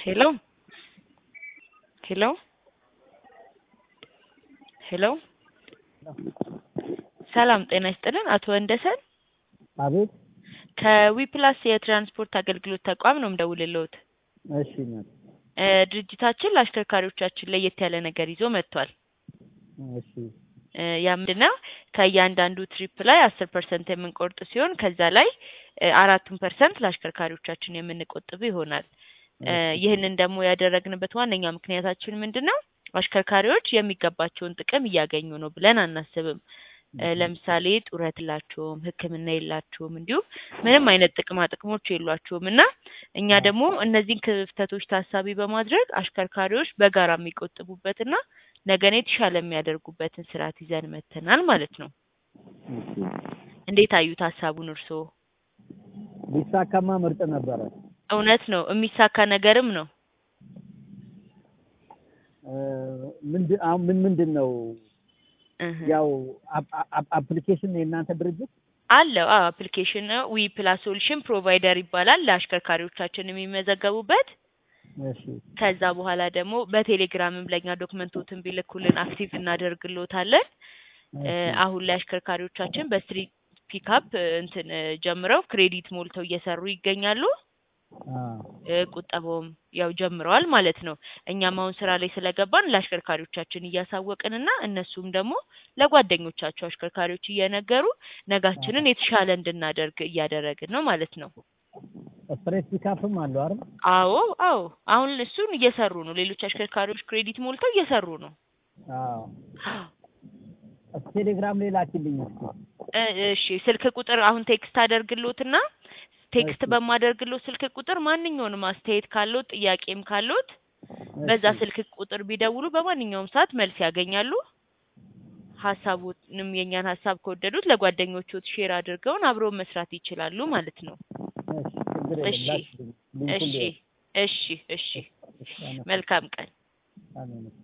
ሄሎ ሄሎ ሄሎ ሰላም ጤና ይስጥልን አቶ ወንደሰን አቤት ከዊፕላስ የትራንስፖርት አገልግሎት ተቋም ነው የምደውልልዎት። እሺ እናት እ ድርጅታችን ለአሽከርካሪዎቻችን ለየት ያለ ነገር ይዞ መጥቷል። እሺ እ ያ ምንድነው ከእያንዳንዱ ትሪፕ ላይ አስር ፐርሰንት የምንቆርጥ ሲሆን ከዛ ላይ እ አራቱን ፐርሰንት ለአሽከርካሪዎቻችን የምንቆጥብ ይሆናል። እ ይህንን ደግሞ ያደረግንበት ዋነኛ ምክንያታችን ምንድን ነው? አሽከርካሪዎች የሚገባቸውን ጥቅም እያገኙ ነው ብለን አናስብም። እ ለምሳሌ ጡረት የላቸውም፣ ሕክምና የላቸውም፣ እንዲሁም ምንም አይነት ጥቅማ ጥቅሞች የሏቸውም እና እኛ ደግሞ እነዚህን ክፍተቶች ታሳቢ በማድረግ አሽከርካሪዎች በጋራ የሚቆጥቡበትና ነገን የተሻለ የሚያደርጉበትን ስርዓት ይዘን መጥተናል ማለት ነው። እንዴት አዩት ሀሳቡን እርስዎ? ቢሳካማ ምርጥ ነበረ። እውነት ነው፣ የሚሳካ ነገርም ነው። እ ምንድን አሁን ምን ምንድን ነው እህ ያው አፕ- አፕ- አፕሊኬሽን የእናንተ ድርጅት አለው አዎ አፕሊኬሽን ነው ዊ ፕላስ ሶሉሽን ፕሮቫይደር ይባላል ለአሽከርካሪዎቻችን የሚመዘገቡበት እሺ ከዛ በኋላ ደግሞ በቴሌግራምም ለእኛ ዶክመንቶትን ቢልኩልን አክቲቭ እናደርግሎታለን እ አሁን ላይ አሽከርካሪዎቻችን በስትሪት ፒካፕ እንትን እ ጀምረው ክሬዲት ሞልተው እየሰሩ ይገኛሉ አ እ ቁጠባውም ያው ጀምረዋል ማለት ነው። እኛም አሁን ስራ ላይ ስለገባን ለአሽከርካሪዎቻችን እያሳወቅንና እነሱም ደግሞ ለጓደኞቻቸው አሽከርካሪዎች እየነገሩ ነጋችንን የተሻለ እንድናደርግ እያደረግን ነው ማለት ነው። ስትሬት ፒካፕም አለው አይደል? አዎ አዎ አሁን እሱን እየሰሩ ነው። ሌሎች አሽከርካሪዎች ክሬዲት ሞልተው እየሰሩ ነው። አዎ ቴሌግራም ላይ ላኪልኝ እስኪ። እ እሺ ስልክ ቁጥር አሁን ቴክስት አደርግሎትና ቴክስት እሺ። በማደርግሎት ስልክ ቁጥር ማንኛውንም አስተያየት ካሎት ጥያቄም ካሎት በዛ እሺ። ስልክ ቁጥር ቢደውሉ በማንኛውም ሰዓት መልስ ያገኛሉ። ሀሳቡንም የእኛን ሀሳብ ከወደዱት ለጓደኞቹት ሼር አድርገውን አብረው መስራት ይችላሉ ማለት ነው። እሺ ችግር የለም እሺ ላኪልኝ። ሊንኩን እሺ ልየው። እሺ እሺ እሺ፣ አመሰግናለሁ። መልካም ቀን። አሜን።